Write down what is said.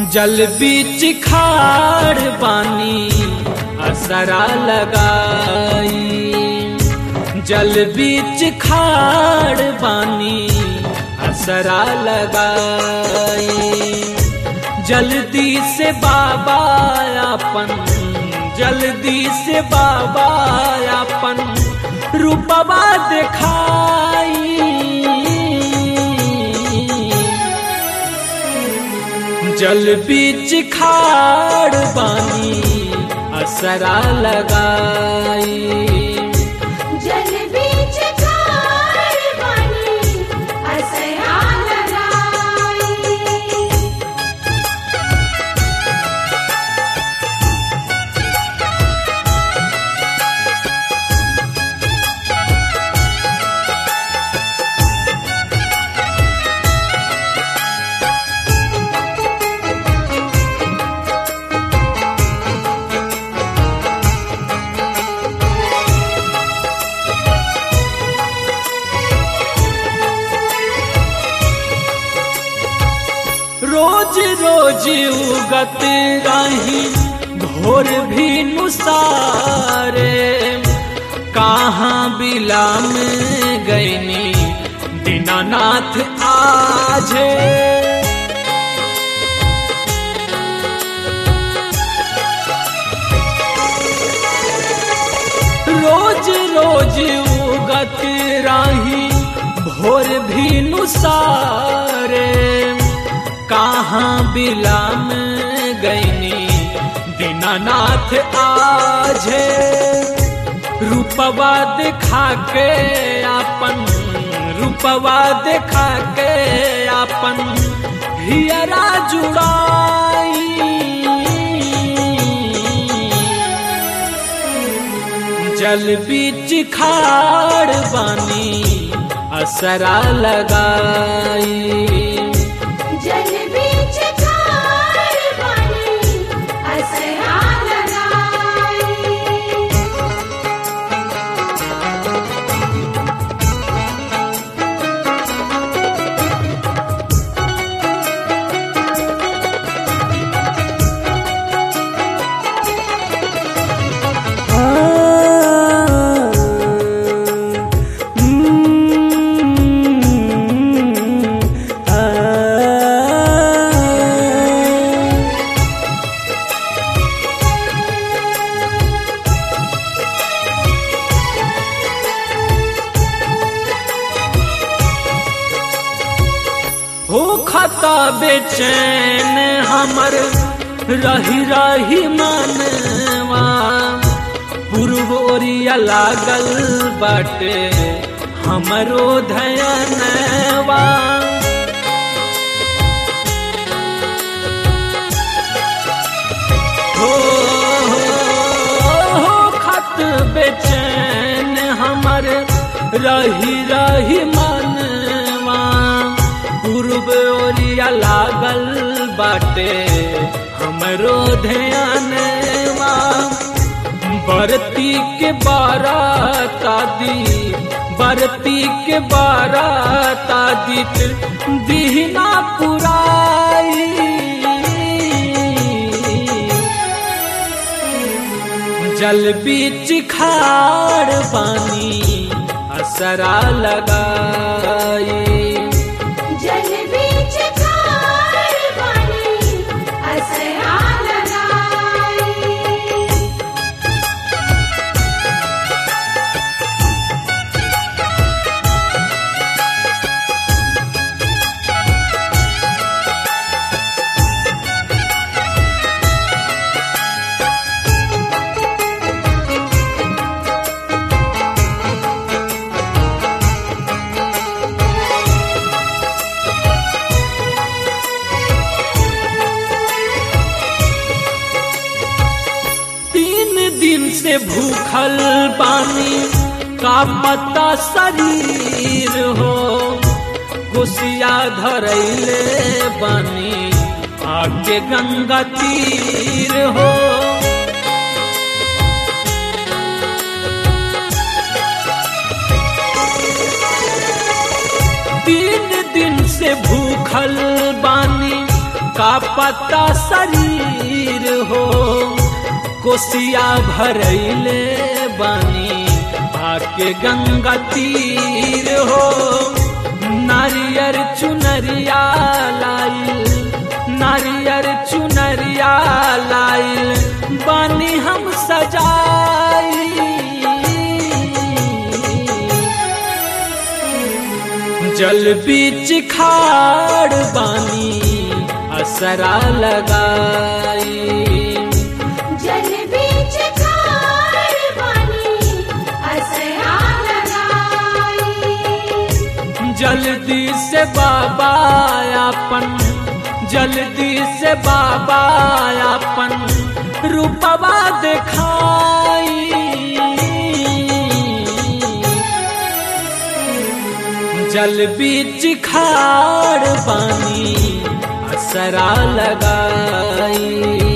जल बीच खाड़ पानी असरा लगाई जल बीच खाड़ पानी असरा लगाई जल्दी से बाबा अपन जल्दी से बाबा अपन रूपवा दिखाई जल बीच खाड़ बानी असरा लगाई जल बीच खाड़ पानी असरा लगाई रोज रोज उगत रही भोर भी नुसारे कहाँ बिलाम गईनी दीनानाथ आजे रोज रोज उगत राही भोर भी नुसारे कहाँ बिलाम गईनी दीनानाथ आजे रूपवा दिखा के अपन रूपवा दिखा के अपन हियरा जुड़ाई जल बीच खाड़ बानी असरा लगाई जल बीच खाड़ पानी असरा लगाई हो खता बेचैन हमर रही रही मनवा पूर्व ओरिया लागल बाटे हमरो धयनवा हो हो खत बेचैन हमर रही रही मनवा पूर्व ओरिया लागल बाटे हमरो ध्यानवा बरती के बारात आदि बरती के बारात आदि दीना पुराई जल बीच खाड़ पानी असरा लगाई जल बीच खाड़ पानी असरा लगाई तीन दिन से भूखल पानी का पता शरीर हो कुसिया धरैले बानी आके गंगा तीर हो तीन दिन से भूखल बानी का पता शरीर हो कोसिया भरैले बानी आके गंगा तीर हो नारियर चुनरिया लाइल नारियर चुनरिया लाइल बानी हम सजाई जल बीच खाड़ बानी असरा लगाई जल बीच खाड़ बानी असरा लगाई जल्दी से बाबा अपन जल्दी से बाबा अपन रूपवा दिखाई जल बीच खाड़ पानी असरा लगाई